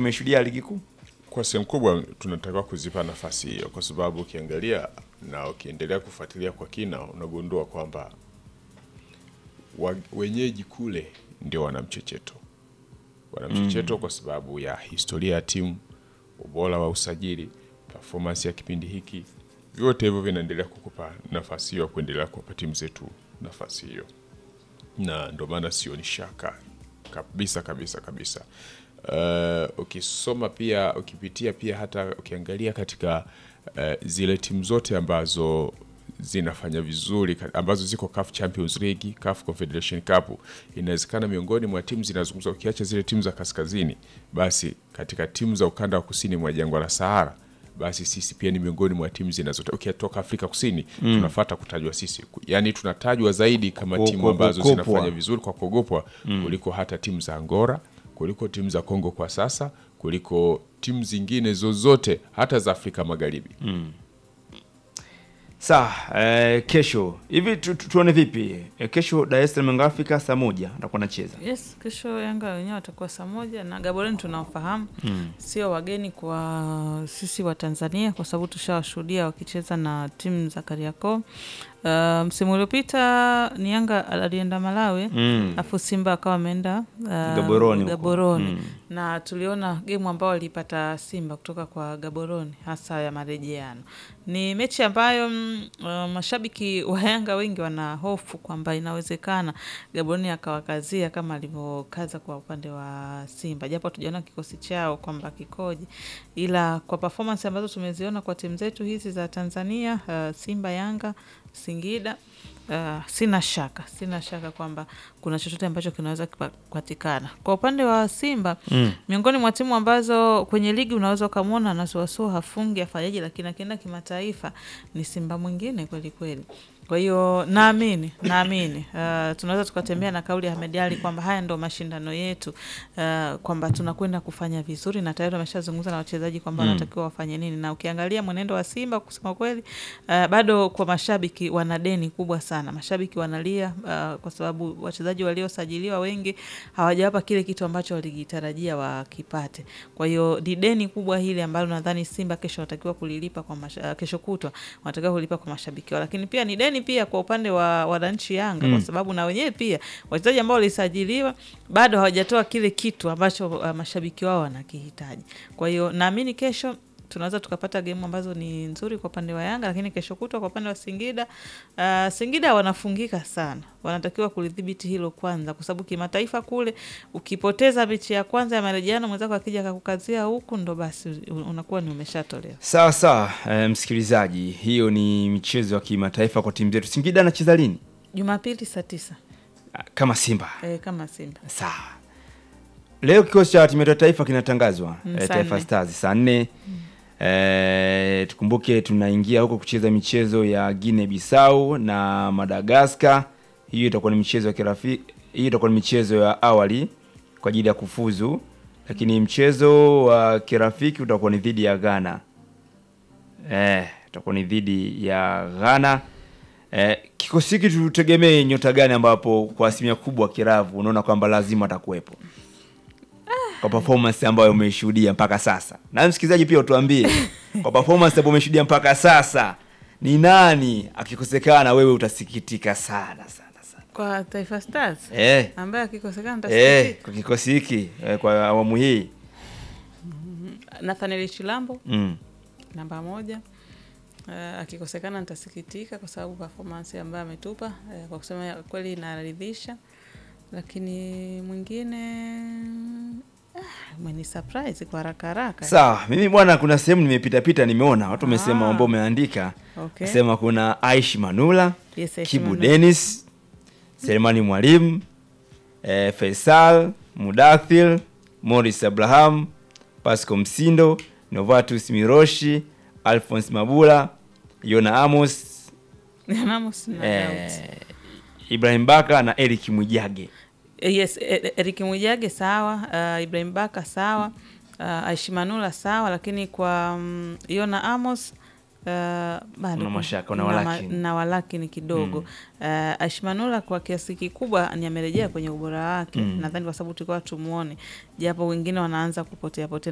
tumeshuhudia ligi kuu. Kwa sehemu kubwa tunatakiwa kuzipa nafasi hiyo, kwa sababu ukiangalia na ukiendelea kufuatilia kwa kina, unagundua kwamba wa- wenyeji kule ndio wana mchecheto, wana mchecheto kwa sababu ya historia ya timu, ubora wa usajili, performance ya kipindi hiki, vyote hivyo vinaendelea kukupa nafasi hiyo ya kuendelea kuwapa timu zetu nafasi hiyo, na ndio maana sioni shaka kabisa kabisa kabisa. Uh, ukisoma pia ukipitia pia hata ukiangalia katika uh, zile timu zote ambazo zinafanya vizuri ka- ambazo ziko CAF Champions League, CAF Confederation Cup, inawezekana miongoni mwa timu zinazungumza, ukiacha zile timu za kaskazini, basi katika timu za ukanda wa kusini mwa jangwa la Sahara, basi sisi pia ni miongoni mwa timu zinazotoka ukitoka Afrika Kusini tunafata kutajwa sisi, yaani tunatajwa zaidi kama Ku- timu ku- ambazo kukopwa. zinafanya vizuri kwa kuogopwa kuliko hata timu za Angola, kuliko timu za Kongo kwa sasa, kuliko timu zingine zozote hata za Afrika Magharibi. Sawa, eh, kesho hivi tu, tu, tuone vipi eh, kesho Dar es Salaam Young Africa saa moja atakuwa anacheza Yes, kesho Yanga wenyewe watakuwa saa moja na Gaborone tunaofahamu sio wageni kwa sisi wa Tanzania kwa sababu tushawashuhudia wakicheza na timu za Kariakoo. Uh, msimu uliopita ni Yanga alienda Malawi mm. afu Simba akawa ameenda uh, Gaborone huko. Gaborone. Mm. na tuliona gemu ambao walipata Simba kutoka kwa Gaborone hasa ya marejeano. Ni mechi ambayo mm, uh, mashabiki wa Yanga wengi wana hofu kwamba inawezekana Gaborone akawakazia kama alivyokaza kwa upande wa Simba, japo tujaona kikosi chao kwamba kikoje, ila kwa performance ambazo tumeziona kwa timu zetu hizi za Tanzania uh, Simba, Yanga, Singida Uh, sina shaka sina shaka kwamba kuna chochote ambacho kinaweza kipa- kupatikana kwa upande wa Simba Mm. miongoni mwa timu ambazo kwenye ligi unaweza ukamwona anasuasua hafungi afanyaje, lakini akienda kimataifa ni Simba mwingine kweli kweli. Kwa hiyo naamini naamini uh, tunaweza tukatembea na kauli ya Ahmed Ally kwamba haya ndo mashindano yetu uh, kwamba tunakwenda kufanya vizuri, na tayari wameshazungumza na wachezaji kwamba wanatakiwa wafanye nini, na ukiangalia mwenendo wa Simba kusema kweli uh, bado kwa mashabiki wana deni kubwa sana. Mashabiki wanalia uh, kwa sababu wachezaji waliosajiliwa wengi hawajawapa kile kitu ambacho walikitarajia wakipate. Kwa hiyo ni deni kubwa hili ambalo nadhani Simba kesho watakiwa kulilipa kwa masha, kesho kutwa wanatakiwa kulipa kwa mashabiki wao, lakini pia ni deni pia kwa upande wa wananchi Yanga kwa sababu na wenyewe pia wachezaji ambao walisajiliwa bado hawajatoa kile kitu ambacho uh, mashabiki wao wanakihitaji. Kwa hiyo naamini kesho tunaweza tukapata gemu ambazo ni nzuri kwa upande wa Yanga, lakini kesho kutwa kwa upande wa Singida uh, Singida wanafungika sana, wanatakiwa kulidhibiti hilo kwanza, kwa sababu kimataifa kule ukipoteza mechi ya kwanza ya marejeano, mwenzako akija akakukazia huku, ndo basi un- unakuwa ni umeshatolewa. Sawa sawa, eh, msikilizaji, hiyo ni michezo ya kimataifa kwa timu zetu. Singida anacheza lini? Jumapili saa tisa Ah, Kama Simba. e, kama Simba Sawa. Leo kikosi cha timu yetu ya taifa kinatangazwa Mm, eh, saa Taifa nne. Stars saa nne. Eh, tukumbuke tunaingia huko kucheza michezo ya Guinea Bissau na Madagascar. Hiyo itakuwa ni michezo ya kirafiki, hiyo itakuwa ni michezo ya awali kwa ajili ya kufuzu, lakini mchezo wa kirafiki utakuwa ni dhidi ya Ghana. Eh, itakuwa ni dhidi ya Ghana. Eh, kikosi hiki tutegemee nyota gani ambapo kwa asilimia kubwa Kiravu unaona kwamba lazima atakuwepo kwa performance ambayo umeishuhudia mpaka sasa, na msikilizaji pia utuambie kwa performance ambayo umeshuhudia mpaka sasa, ni nani akikosekana wewe utasikitika sana sana sana kwa Taifa Stars eh, ambaye akikosekana eh, nitasikitika. kwa kikosi hiki eh, kwa awamu hii Nathaniel Chilambo mm. namba moja. Uh, akikosekana nitasikitika kwa sababu performance ambayo ametupa uh, kwa kusema kweli inaridhisha, lakini mwingine ah, umeni surprise kwa haraka haraka. Sawa, mimi bwana, kuna sehemu nimepita-pita nimeona watu wamesema Ah. ambao umeandika Okay. nasema kuna Aishi Manula Yes, Aishi Kibu Manula. Dennis Selemani Mwalimu eh, Faisal Mudathir Morris Abraham Pasco Msindo Novatus Miroshi Alphonse Mabula Yona Amos Ramos na Daudi. eh, Ibrahim Baka na Eric Mwijage Eh, Yes, eh, Eric Mwijage sawa, uh, Ibrahim Baka sawa, uh, Aishi Manula sawa, lakini kwa um, Yona Amos uh, bado Una ku- mashaka, una na ma- walakini. na walakini kidogo uh, Aishi Manula kwa kiasi kikubwa ni amerejea kwenye ubora wake, nadhani kwa sababu tulikuwa tumuone, japo wengine wanaanza kupotea potea